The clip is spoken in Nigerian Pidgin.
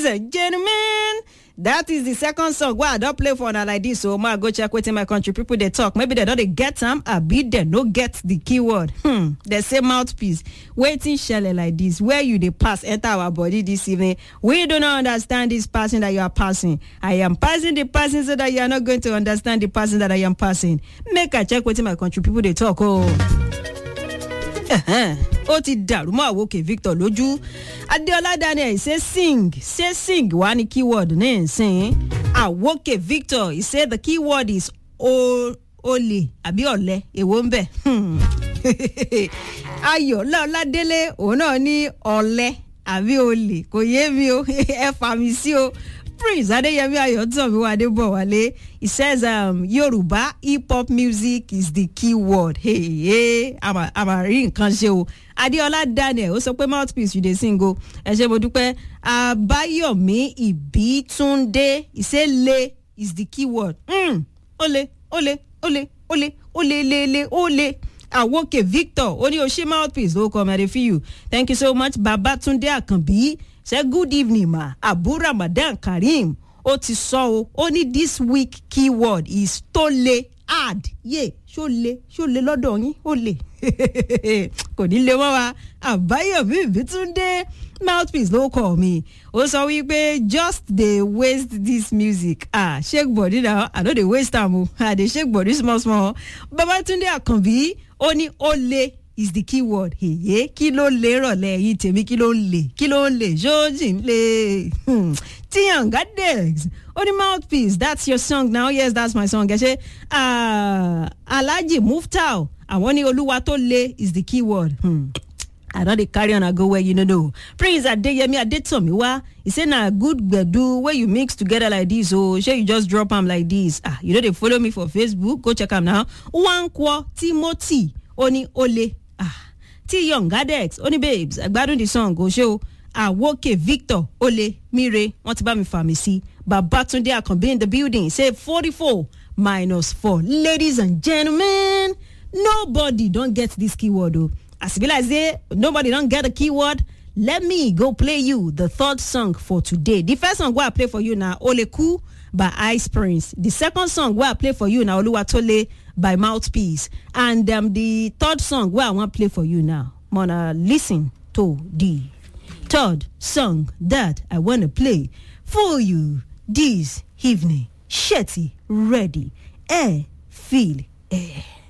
ladies and gentlemen that is the second song wey i don play for una like this so ma go check wetin my country people dey talk maybe dem no dey get am abi dem no get the keyword hmm dem say mouthpiece wetin shele like this where you dey pass enter our body this evening we do not understand this person that you are passing i am passing the person so that you are not going to understand the person that i am passing make i check wetin my country people dey talk o. Oh. ó ti dàrú mọ́ àwòkè victor lójú adéọlá daniel ṣe sing ṣe sing wá ní keyword ní ìsìn àwòkè victor he say the keyword is olè àbí ọ̀lẹ́ èwo ń bẹ̀ ayọ̀ lọ́ládélé òun náà ní ọ̀lẹ́ àbí olè kò yé mi o ẹ fà mí sí o prince adeyemi ayotomi wadebowale he says um, yoruba hip hop music is the key word hey, hey, àmàrí nǹkan ṣe o adeola daniel ó sọ pé mouthpiece you dey sing o ẹ ṣe mo dúpẹ́ abayomi ibitunde ìṣẹ̀lẹ̀ is the key word mm, ole ole ole ole ole lele ole awoke victor ó ní o ṣe mouthpiece ló kọ́ mẹ́rin fi you thank you so much babatunde akanbi say good evening ma abu ramadan karim ó ti sọ o ó ní this week keyword is tó le hard yé ṣó le ṣó le lọ́dọ̀ yín ó le kò ní le mọ́ wa àbáyọ̀mí ìbítúndé mouthpiece ló kọ̀ mí ó sọ wípé just dey waste this music ah shake body na i no dey waste am o i dey shake body small small babatunde akanbi ó ní ó le is the key word èyí kí ló lè rọ̀lẹ́ yìí tèmi kí ló ń lè kí ló ń lè ṣóòjì ń lè tiyanga dex only mouthpiece that's your song now yes that's my song ẹ ṣe alhaji muftau àwọn ní olúwa tó lé is the key word. Hmm. I don dey carry on I go where you no know. Prince Adeyemi Adetomiwa, he say na good gbedu wey you mix together like this o, oh, shey you just drop am like this. Ah, you no dey follow me for Facebook, go check am now. Nwankwo Timothy, ó ní ole. Ah, T Young Gadex, ó ní babes, àgbádùn the song o ṣe o. Àwòkè Victor Ole Mire, wọ́n ti bá mi fà mí sí. Babatunde Akanbi in the building, say forty-four minus four. Ladies and gentlemen, nobody don get this keyword o. Oh. as e be like say nobody don get a keyword let me go play you the third song for today the first song wey i play for you na oleku by ice prince the second song wey i play for you na oluwatole by mouthpiece and um, the third song wey i wan play for you now mona lis ten to the third song that i wanna play for you this evening shetty ready air feel air.